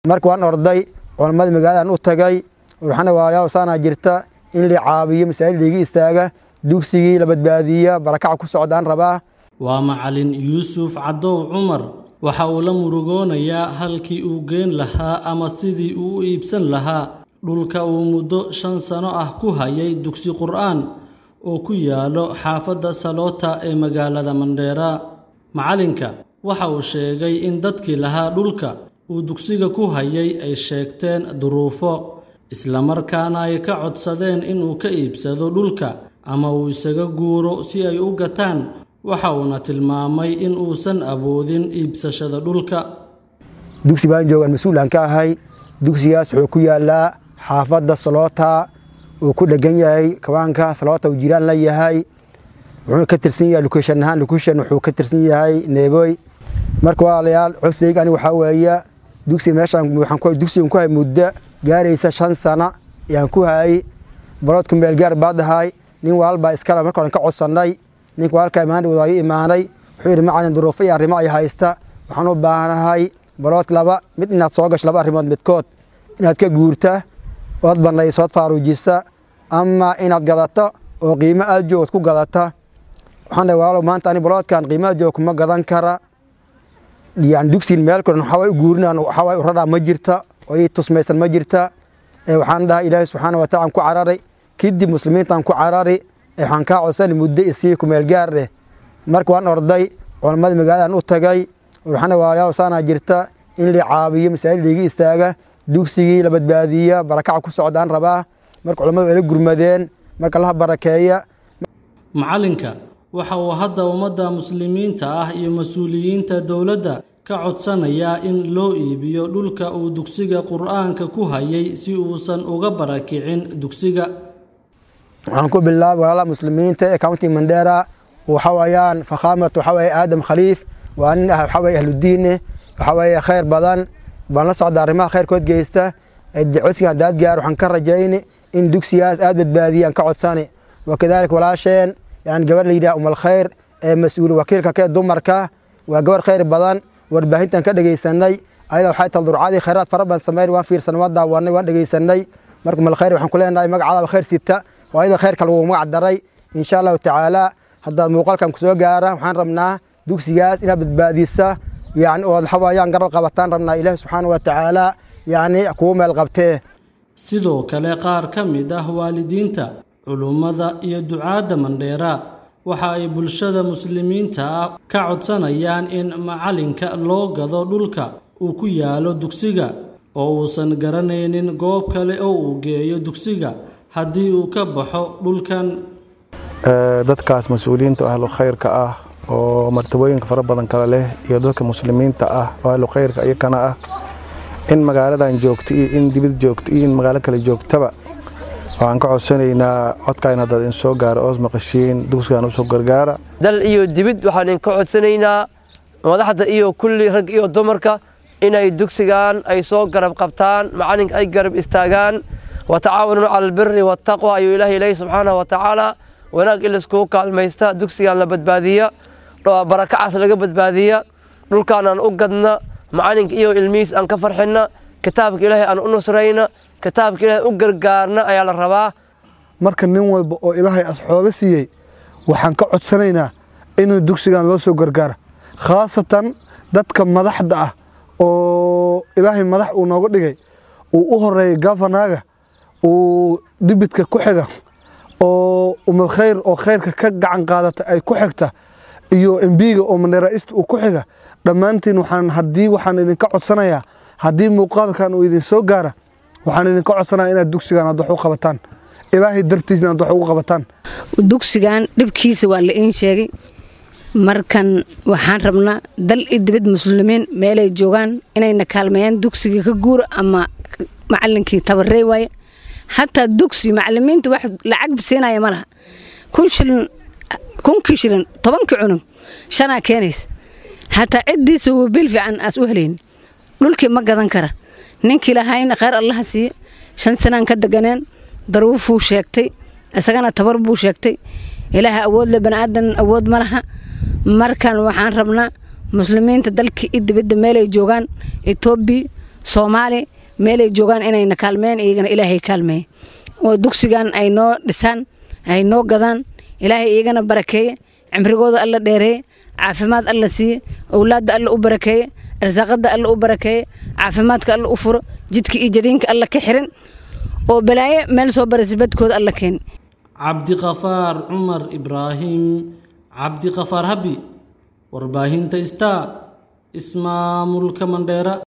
marka waan orday culammadii magaaladan u tagay waxaana walaalayaal saanaa jirta in la caabiyo masaajid liiga istaaga dugsigii la badbaadiya barakaca ku socdaan rabaa waa macalin yuusuf cadow cumar waxa uu la murugoonayaa halkii uu geen lahaa ama sidii uu u iibsan lahaa dhulka uu muddo shan sano ah ku hayay dugsi qur'aan oo ku yaalo xaafadda saloota ee magaalada mandheera macalinka waxa uu sheegay in dadkii lahaa dhulka uu dugsiga ku hayay ay sheegteen duruufo islamarkaana ay ka codsadeen inuu ka iibsado dhulka ama uu isaga guuro si ay u gataan waxa uuna tilmaamay in uusan awoodin iibsashada dhulka dugsi baan joogaan mas-uulaan ka ahay dugsigaas wuxuu ku yaalaa xaafadda saloota uu ku dhegan yahay kabaanka saloota uu jiraan la yahay wuxuuna ka tirsan yahay location ahaan location wuxuu ka tirsan yahay neeboy marka walaalayaal codsigayga aniga waxaa weeye dugsi meeshaan waxaan dugsigan ku hay muddo gaaraysa shan sana ayaan ku hayay baroodku meel gaar baa dahay nin walaal baa iskale marka horan ka codsannay ninka walaalka imaan wada ii imaanay wuxuu yidhi macalin duruufo iyo arrimo ay haysta waxaan u baahanahay barood laba mid inaad soo gasho laba arrimood midkood inaad ka guurta ood bannayso ood faaruujisa ama inaad gadato oo qiimo aad joogod ku gadata waxaan dhahay walaalow maanta ani baroodkan qiimo aad joog kuma gadan kara yani dugsiin meel koran waxaa u guurinaan waxaa u radhaa ma jirta oo ii tusmaysan ma jirta waxaan dhahay ilaahay subxaana wa taala ku cararay kadib muslimiintaan ku carari waxaan kaa codsani muddo isii kumeel gaar eh marka waan orday culammadii magaaladan u tagay waxaana walaalayaal saanaa jirta in la caabiyo masaajid liiga istaaga dugsigii la badbaadiya barakaca ku socdaan rabaa marka culammadu ay la gurmadeen marka laha barakeeya macalinka waxa uu hadda ummadda muslimiinta ah iyo mas-uuliyiinta dowladda ka codsanayaa in loo iibiyo dhulka uu dugsiga qur'aanka ku hayay si uusan uga barakicin dugsiga waxaan ku bilaabay walaalaha muslimiinta ee county mandera waxa weeyaan fakhaamatu waxa weeye aadam khaliif waa nin ah waxa weeye ahludiine waxa weeye khayr badan baan la socda arrimaha khayrkood geysta codsigan daad gaar waxaan ka rajayni in dugsigaas aad badbaadiyaan ka codsani wakadaalika walaasheen yani gabar la yidhaha umal khayr ee mas-uul wakiilka kee dumarka waa gabar khayr badan warbaahintan ka dhegeysanay ayada waxay tal durcadii khayraad fara badan sameyn waan fiirsanay waan daawanay waan dhegeysanay marka umal khayr waxaan ku leenahay magacadaaba khayr sita oo ayada khayrka lagu magac daray insha allahu tacaala haddaad muuqaalkan kusoo gaara waxaan rabnaa dugsigaas inaad badbaadisa yani ood xawayaan garab qabataan rabnaa ilaahi subxaana wa tacaala yani kugu meel qabtee sidoo kale qaar ka mid ah waalidiinta culummada iyo ducaadda mandheera waxa ay bulshada muslimiinta ah ka codsanayaan in macalinka loo gado dhulka uu ku yaalo dugsiga oo uusan garanaynin goob kale oo uu geeyo dugsiga haddii uu ka baxo dhulkan dadkaas mas-uuliyiinta ahlu khayrka ah oo martabooyinka fara badan kale leh iyo dadka muslimiinta ah oo ahlu khayrka iyakana ah in magaaladan joogto iyo in dibid joogto iyo in magaalo kale joogtaba waxaan ka codsanaynaa codkaan haddaad in soo gaaro oos maqashiin dugsigan usoo gargaara dal iyo dibid waxaan idinka codsanaynaa madaxda iyo kulli rag iyo dumarka inay dugsigan ay soo garab qabtaan macalinka ay garab istaagaan watacaawanuu cala albiri waataqwa ayuu ilaahay leeyahy subxaanahu wa tacaala wanaag in laiskugu kaalmaysta dugsigan la badbaadiya barakacaas laga badbaadiya dhulkaan aan u gadna macalinka iyo ilmihiis aan ka farxinna kitaabka ilaahay aan u nusrayna kitaabka ilaahay u gargaarna ayaa la rabaa marka nin walba oo ilaahay asxoobe siiyey waxaan ka codsanaynaa inuu dugsigan loo soo gargaara khaasatan dadka madaxda ah oo ilaahay madax uu nooga dhigay uu u horeeyay gafanaaga uu dibidka ku xiga oo umad khayr oo khayrka ka gacan qaadata ay ku xigta iyo embiga oo mandheeraista uu ku xiga dhammaantiin waxaan haddii waxaan idinka codsanayaa haddii muuqaalkan uu idin soo gaara waxaan idinka codsanaya inaad dugsigan aad wax u qabataan ilaahay dartiisna aad wax ugu qabataan dugsigan dhibkiisa waa la iin sheegay markan waxaan rabnaa dal iyo dibad muslimiin meelay joogaan inayna kaalmeeyaan dugsiga ka guura ama macalinkii tabarey waaye hataa dugsi macalimiinta wax lacag siinaya ma laha kun shilin kunkii shilin tobankii cunug shanaa keenaysa hataa ciddiisa uu bil fiican aas u helayn dhulkii ma gadan kara ninkii lahayna khayr allaha siiye shan sanaan ka deganeen daruufuu sheegtay isagana tabar buu sheegtay ilaaha awood le baniaadan awood ma laha markan waxaan rabnaa muslimiinta dalka iyo dibadda meelay joogaan etoobiya soomaali meelay joogaan inayna kaalmeen iyagana ilaahay kaalmeeye oo dugsigan ay noo dhisaan ay noo gadaan ilaahay iyagana barakeeye cimrigooda alla dheereeye caafimaad alla siiye owlaadda alla u barakeeye arsaaqada alla u barakeeye caafimaadka alla u furo jidka iyo jadiinka alla ka xirin oo balaaye meel soo baraysa badkooda alla keeni cabdiqafaar cumar ibraahim cabdiqafaar habi warbaahinta star ismaamulka mandheera